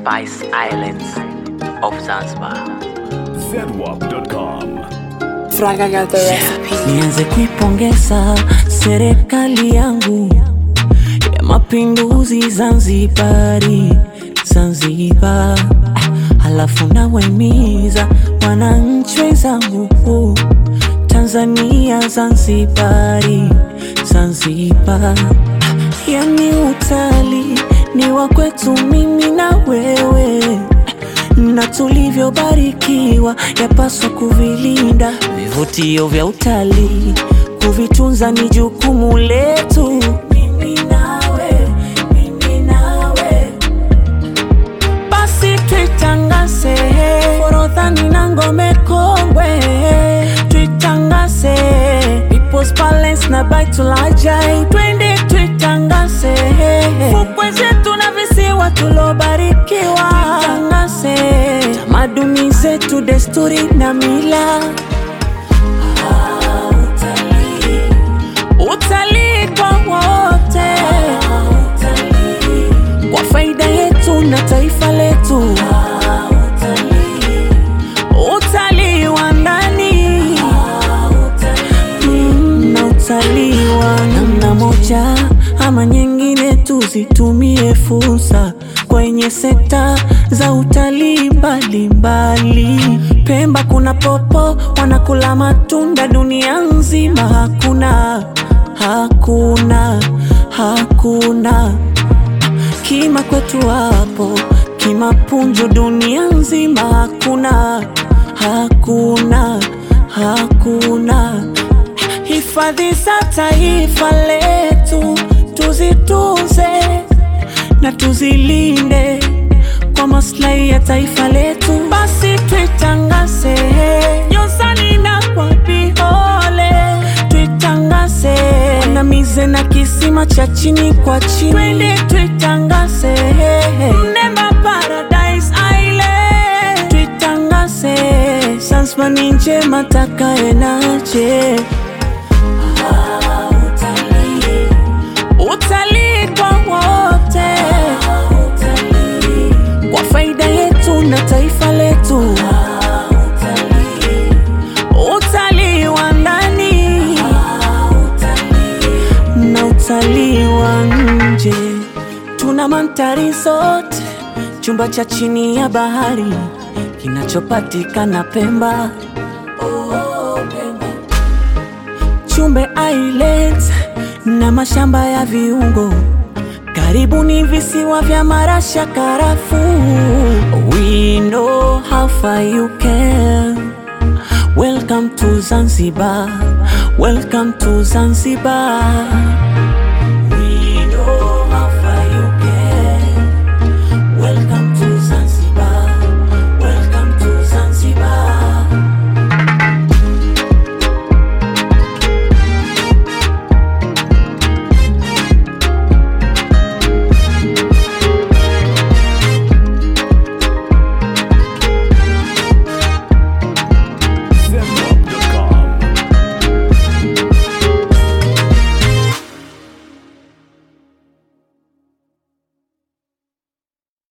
Spice Islands of Zanzibar. Zedwap.com. Fraga got the recipe. Nianze kuipongeza serikali yangu ya mapinduzi Zanzibari, Zanzibar. Ah, Halafu nawaimiza wananchi wenzangu Tanzania, Zanzibari, Zanzibar. Ah, Yani utalii ni wa kwetu mimi na wewe na tulivyobarikiwa yapaswa kuvilinda. Vivutio vya utalii kuvitunza ni jukumu letu. Mimi nawe, mimi nawe, basi tuitangaze Forodhani na Ngome Kongwe, tuitangaze People's Palace na Baitul Ajai, twende tuitangaze fukwe zetu na visiwa tulobarikiwa, tuitangaze tamaduni zetu, desturi na mila. Ah, utalii. Utalii kwa wote, kwa faida yetu na taifa letu. Utalii wa ndani Mm, na utalii wa namna moja ama nyingine, tuzitumie fursa kwenye sekta za utalii mbalimbali. Pemba kuna popo wanakula matunda, dunia nzima hakuna, hakuna, hakuna kima kwetu hapo kimapunjo dunia nzima hakuna hakuna hakuna hifadhi za taifa letu tuzitunze na tuzilinde kwa maslahi ya taifa letu basi tuitangaze nyozani na kwa vihole tuitangaze wanamize na kisima cha chini kwa chini twende tuitangaze mnemba paradise island tuitangaze Zanzibar ni njema takaenaje utalii kwa wote kwa faida yetu na taifa letu utalii wa ndani na utalii wa nje tuna mandhari zote chumba cha chini ya bahari kinachopatikana Pemba oh, Pemba. Chumbe Islands na mashamba ya viungo karibu ni visiwa vya marasha karafu we know how far you can welcome to Zanzibar welcome to Zanzibar